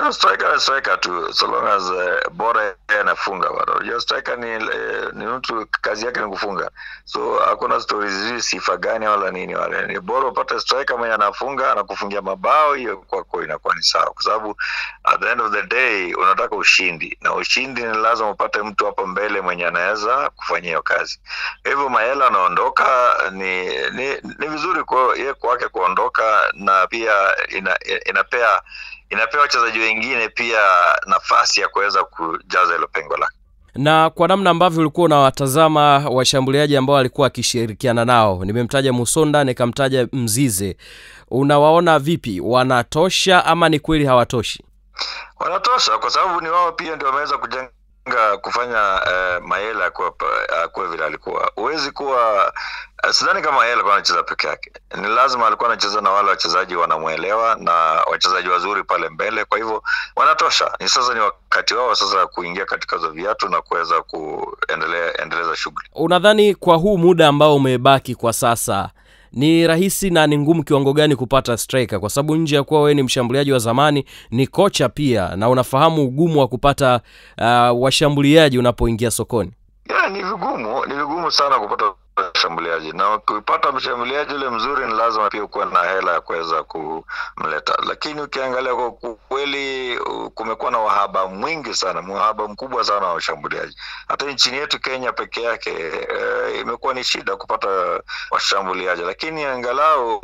Bado striker striker tu so long as uh, bora yeye anafunga bado. Unajua striker ni uh, ni mtu kazi yake ni kufunga. So hakuna stories hizi sifa gani wala nini wala. Ni bora upate striker mwenye anafunga anakufungia mabao, hiyo kwako inakuwa ni sawa, kwa sababu at the end of the day unataka ushindi, na ushindi ni lazima upate mtu hapo mbele mwenye anaweza kufanyia hiyo kazi. Hivyo Mayela anaondoka, ni, ni, ni vizuri kwa yeye kwake kuondoka, na pia ina, inapea inapea wachezaji wengine pia nafasi ya kuweza kujaza hilo pengo lake. na kwa namna ambavyo ulikuwa unawatazama washambuliaji ambao alikuwa akishirikiana nao nimemtaja musonda nikamtaja mzize unawaona vipi wanatosha ama ni kweli hawatoshi Wanatosha kwa sababu ni wao pia ndio wameweza kujenga kufanya uh, Mayela akuwe pa- akuwe vile alikuwa. Huwezi kuwa uh, sidhani kama Mayela alikuwa anacheza peke yake, ni lazima alikuwa anacheza na wale wachezaji wanamwelewa na wachezaji wazuri pale mbele. Kwa hivyo wanatosha, ni sasa ni wakati wao sasa kuingia katika hizo viatu na kuweza kuendelea endeleza shughuli. unadhani kwa huu muda ambao umebaki kwa sasa ni rahisi na ni ngumu kiwango gani kupata striker kwa sababu nje ya kuwa wewe ni mshambuliaji wa zamani ni kocha pia na unafahamu ugumu wa kupata uh, washambuliaji unapoingia sokoni Yeah, ni vigumu, ni vigumu sana kupata mshambuliaji na ukipata mshambuliaji ule mzuri, ni lazima pia ukuwe na hela ya kuweza kumleta. Lakini ukiangalia kwa kweli, uh, kumekuwa na wahaba mwingi sana, uhaba mkubwa sana wa washambuliaji. Hata nchini yetu Kenya peke yake uh, imekuwa ni shida kupata washambuliaji, lakini angalau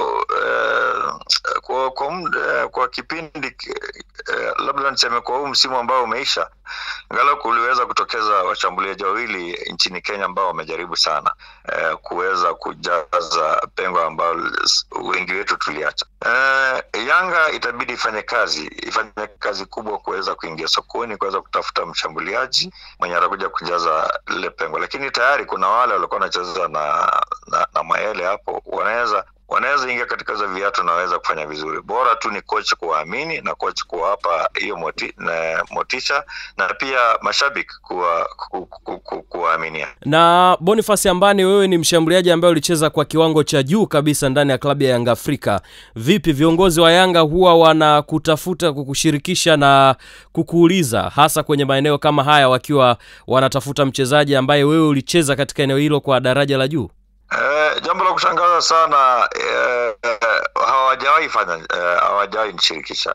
uh, kwa kwa, muda, kwa kipindi uh, labda niseme kwa huu msimu ambao umeisha angalau kuliweza kutokeza washambuliaji wawili nchini Kenya ambao wamejaribu sana eh, kuweza kujaza pengo ambalo wengi wetu tuliacha. Eh, Yanga itabidi ifanye kazi, ifanye kazi kubwa kuweza kuingia sokoni, kuweza kutafuta mshambuliaji mwenye atakuja kujaza lile pengo, lakini tayari kuna wale walikuwa wanacheza na, na, na Mayele hapo wanaweza wanaweza ingia katika hizo viatu na waweza kufanya vizuri. Bora tu ni coach kuwaamini na coach kuwapa hiyo moti, na motisha na pia mashabiki kuwa ku, ku, ku, kuwaaminia. na boniface ambani wewe ni mshambuliaji ambaye ulicheza kwa kiwango cha juu kabisa ndani ya klabu ya yanga afrika vipi viongozi wa yanga huwa wanakutafuta kukushirikisha na kukuuliza hasa kwenye maeneo kama haya wakiwa wanatafuta mchezaji ambaye wewe ulicheza katika eneo hilo kwa daraja la juu Eh, jambo la kushangaza sana eh, eh, hawajawahi fanya eh, hawajawahi nishirikisha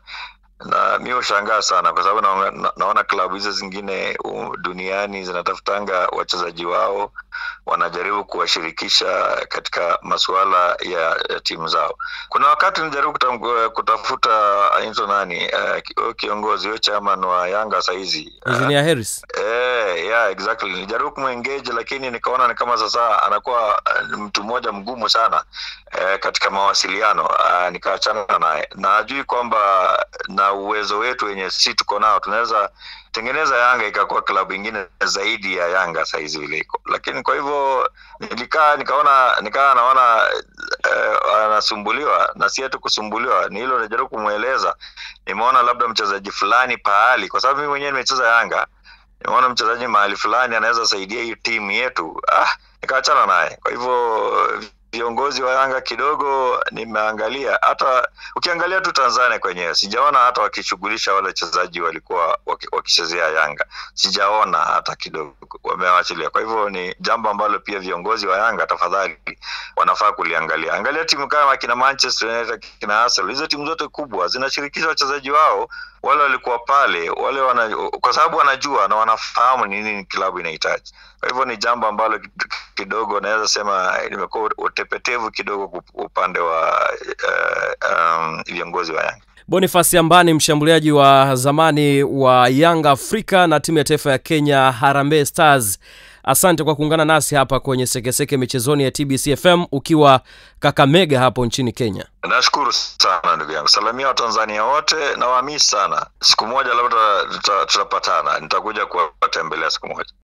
na mi hushangaa sana kwa sababu naona, na, naona klabu hizo zingine uh, duniani zinatafutanga wachezaji wao wanajaribu kuwashirikisha katika masuala ya, ya timu zao. Kuna wakati nilijaribu kutam- kutafuta anaitwa nani uh, ki- huyo kiongozi huyo chairman wa Yanga sahizi uh, engineer harris Eh, yeah, exactly. Nilijaribu kumengage lakini nikaona ni kama sasa anakuwa uh, mtu mmoja mgumu sana eh, katika mawasiliano uh, nikaachana naye. Na ajui kwamba na uwezo wetu wenye si tuko nao tunaweza tengeneza Yanga ikakuwa klabu ingine zaidi ya Yanga saizi vile iko, lakini kwa hivyo nilikaa nikaona nikaa naona eh, anasumbuliwa na si ati kusumbuliwa, ni hilo najaribu kumweleza. Nimeona labda mchezaji fulani pahali, kwa sababu mimi mwenyewe nimecheza Yanga nimeona mchezaji mahali fulani anaweza saidia hii timu yetu ah, nikaachana naye. Kwa hivyo viongozi wa Yanga kidogo nimeangalia, hata ukiangalia tu Tanzania kwenyewe sijaona hata wakishughulisha wale wachezaji walikuwa waki- wakichezea Yanga, sijaona hata kidogo, wamewachilia. Kwa hivyo ni jambo ambalo pia viongozi wa Yanga tafadhali wanafaa kuliangalia. Angalia timu kama kina Manchester United, kina Arsenal, hizo timu zote kubwa zinashirikisha wachezaji wao wale walikuwa pale wale wana, kwa sababu wanajua na wanafahamu ni nini klabu inahitaji. Kwa hivyo ni jambo ambalo kidogo naweza sema limekuwa utepetevu kidogo kup- upande wa uh, um, viongozi wa Yanga. Boniface Ambani, mshambuliaji wa zamani wa Yanga Afrika na timu ya taifa ya Kenya Harambee Stars. Asante kwa kuungana nasi hapa kwenye Sekeseke michezoni ya TBC FM ukiwa Kakamega hapo nchini Kenya. Nashukuru sana ndugu yangu, salamia Watanzania wote na waamini sana. Siku moja labda tuta- tutapatana, nitakuja kuwatembelea siku moja.